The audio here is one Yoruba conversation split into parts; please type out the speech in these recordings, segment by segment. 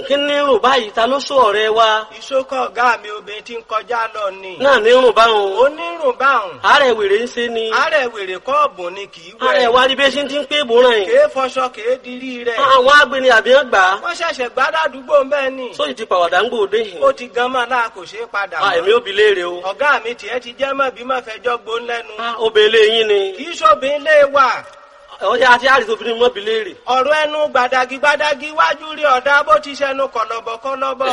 kí ní rùn báyìí ta ló sọ ọ̀rẹ́ wa ìṣókọ̀ ọ̀gá mi obìnrin tí ń kọjá lọ ni. náà ní rùn báwọn onírùn báhùn. àárẹ̀ wèrè ń ṣe ni àárẹ̀ wèrè kọ́ọ̀bù ni kì í àárẹ̀ wẹ̀. wa rí bí ṣe ti ń pé ìbòràn yìí kèé fọṣọ kèé dirí rẹ̀. àwọn agbeni àbí wọn gbà á wọ́n ṣẹ̀ṣẹ̀ gbádàdúgbò mbẹ́ ni. sóyì ti pàwàdà ń gbòde yìí ó ti gan mọ́ náà kò ṣeé padà Ah, èmi mọ́. ò bi léèrè o ọ̀gá mi tiẹ̀ ti jẹ́ mọ́ bí mọ́ fẹjọ́ gbón lẹ́nu. Ah, obìnrin yín ni kì í ṣòbin lé wà. ọjà àti àrìsí obìnrin mọ́ bi léèrè ọ̀rọ̀ ẹnu gbàdàgì gbàdàgì wájú rí ọ̀dà bó ti ṣẹnu kọ̀lọ̀bọ̀ kọ̀lọ̀bọ̀.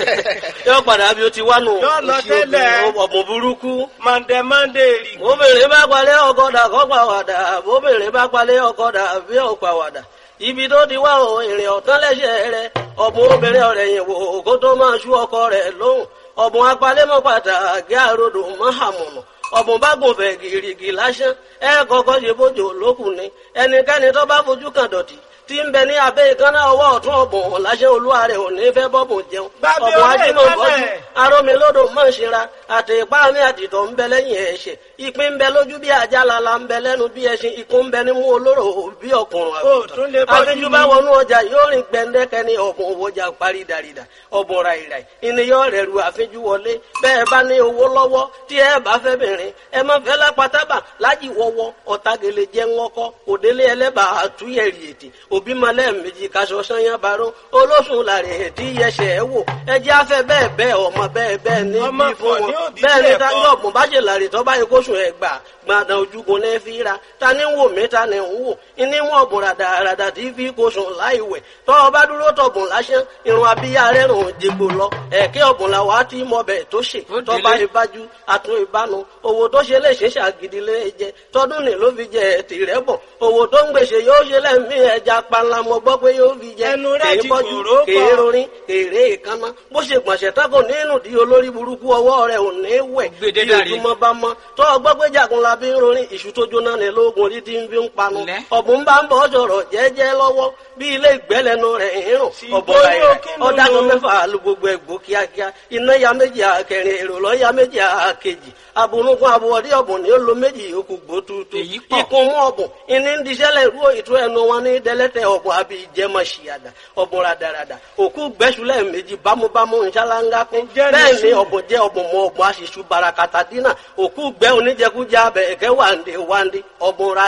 yóò padà bí o ti wá nù Yóò lọ Òṣì tẹ́lẹ̀. obìnrin, ọ̀bùn burúkú mọ̀ndẹ̀ mọ̀ndẹ̀ rì. obìnrin bá palẹ̀ ọkọ̀dà kọ́ pàwàdà obìnrin bá palẹ̀ ọkọ̀dà bí ò pàwàdà ibi tó ti wá o èrè ọ̀tán lẹ́sẹ̀ rẹ ọ̀bùn obìnrin ọ̀rẹ́ yìí wò kó tó máa ṣú ọkọ rẹ̀ lóhùn ọ̀bùn apalẹ́mọ́ pàtàkì àròdò mọ́hàmùnà ọ̀bùn bá gùn fẹ̀ gìrìgì lásán ẹ kọ́kọ́ ṣe bójú lókùn ni ẹnikẹ́ni tó bá fojú kan dọ̀tí tí ń bẹ ní abẹ́ ìkànnà ọwọ́ ọ̀tún ọ̀bùn lásán olúwa rẹ̀ ò ní fẹ́ bọ́bùn jẹun Gbàgbé ọ̀bùn orí ajímọ̀ bọ́jú ìkànnà. arómilódò mọ̀ ṣera àti ipá mi àtìtọ̀ ń bẹ lẹ́yìn ẹ̀ṣẹ̀ ìpín ń bẹ lójú bí àjálala ń bẹ lẹ́nu bí ẹṣin ikú ń bẹ nímú olóró bí ọkùnrin Ó tún lè bọ́jú àfijù ni. bá wọnú ọjà yóò rìn gbẹndẹkẹ ní ọ̀bùn òwòjà parí dàrídà ọ̀bùn ràìràì ìníyàn rẹ̀ ru àfijù wọlé bẹ́ẹ̀ bá ní owó lọ́wọ́ tí ẹ bá fẹ́ bìnrin ẹ má fẹ́ lápátábà lájì wọ́wọ́ ọ̀tagele jẹ́ ńwọ́kọ́ òdélé ẹlẹ́bà àtúnyẹ̀rì ètè òbí malẹ̀ méjì kaṣọ sanyá baró olóṣùn làrẹ̀ ètí yẹsẹ̀ ẹ wò ẹjẹ́ afẹ́ bẹ́ẹ̀ bẹ́ẹ̀ ọmọ bẹ́ẹ̀ bẹ́ẹ̀ ní Ọmọ bí fún pọ̀ ní wọn òbí bẹ́ẹ̀ ni bẹ́ẹ̀ táyọ̀ kọ́. ọ̀gbọ̀n bá ṣe làrè tó bá yẹ kóṣù ẹ̀ gbà gbàdàn ojúgun ní fi ra ta ni ń wò mí ta ni ń wò ní wọn ọ̀bùn ràdàràdà tí fi kóṣù láì wẹ̀ tọ́ ọ bá dúró tọ̀bùn lásán irun abíyá rẹ̀ rùn jẹgbò lọ ẹ̀kẹ́ ọ̀bùn làwọn á ti mọ bẹ̀ tó ṣe Ó tọ́ bá délé. ìbájú àtún ìbánu owó tó ṣe lè ṣe ṣàgídí lé jẹ tọdún ní ló fi jẹ tìrẹ bọ owó tó ń gbèsè yóò ṣe lẹ́mí ẹja panla mo gbọ́ pé yóò fi jẹ Ẹnu rẹ̀ kèé ti bọ́jú kòró pọ̀. kèé rorin èrè ìkànnà bó ṣe gbọ̀nsẹ̀ tako nínú di olórí burúkú ọwọ́ rẹ̀ ò ní wẹ̀ Gbèdé bí dàrí. ojúmọ́ bá mọ́ tó ọgbọ́ pé jagun la bí ń rorin ìṣù tó jóná ní lóògùn orí tí ń fi ń panu Lẹ́. ọ̀bùn bá ń bọ̀ sọ̀rọ̀ jẹ́jẹ́ lọ́wọ́ bí ilé ìgbẹ́lẹ́nu rẹ̀ ń rùn Sì, ọ̀bọ̀ bóyá rẹ̀ kí ló ọ̀dàgùn lò? mẹ́fà lu gbogbo ẹ̀gbọ́ kíákíá iná ya méjì àkẹrin èrò lọ́ ya méjì àkejì abunukun abuwọ̀dí ọ̀bùn ní ó lo méjì yòókù gbó tuutu Èyí pọ̀. ikun mú ọ̀bùn ìní ń diṣẹ́lẹ̀ rú ìtú ẹnu wọn ní dẹ́lẹ́tẹ̀ ọ̀bùn àbí ìjẹmọ̀ ṣìyàdà ọ̀bùn radarada òkú gbẹ́sùlẹ̀ méjì bámúbámú nṣáláńgá kún Ǹjẹ́ ní bẹ́ẹ̀ ni sùn? ọ̀bùn jẹ́ ọ̀bùn mọ ọ̀bùn aṣíṣú barakata dínà òkú gbẹ́ oníjẹkújẹ abẹ ẹ̀kẹ́ wàǹdé wàǹdé ọ̀bùn ra